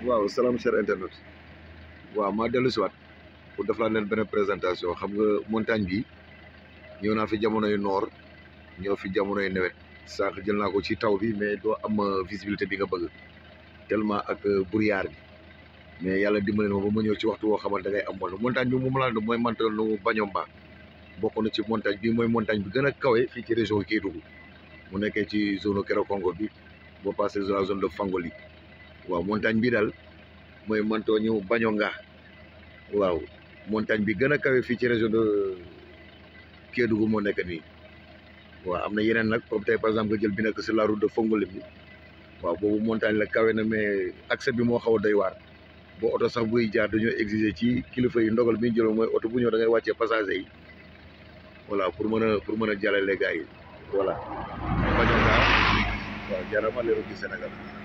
waaw salaam cher internet waaw maa dellu si waat pour def laa leen benn présentation xam nga montagne bi ñëw naa fi jamonoy noor ñëw fi jamonoy nawet sànq jël naa ko ci taw bi mais doo am visibilité bi nga bëgg tellement ak brouillard bi mais yàlla dimbali na ma ba ma ñëw ci waxtu woo xamante ngay am moom montagne bi moom laa ne mooy mantal nu Bañomba bokk na ci montagne bi mooy montagne bi gën a kawe fii ci région Kédougou mu nekkee ci zone Kérékongo bi boo passé la zone de Fangoli waaw montagne bi daal mooy manto ñu Bañonga waaw montagne bi gën a kawe fii ci région de Kédougou moo nekk nii waaw am na yeneen nag comme tey par exemple nga jël bi nekk sur la route de Fongoli bi waaw boobu montagne la kawe na mais accès bi moo xaw a doy waar boo oto sax buy jaar dañoo exiger ci kilifa yi ndogal bi ñu jëloon mooy oto bu ñëw da ngay wàccee passager yi voilà pour mën a pour mën a jàllale gars yi voilà Bañonga waaw jaarama leeru ci Sénégal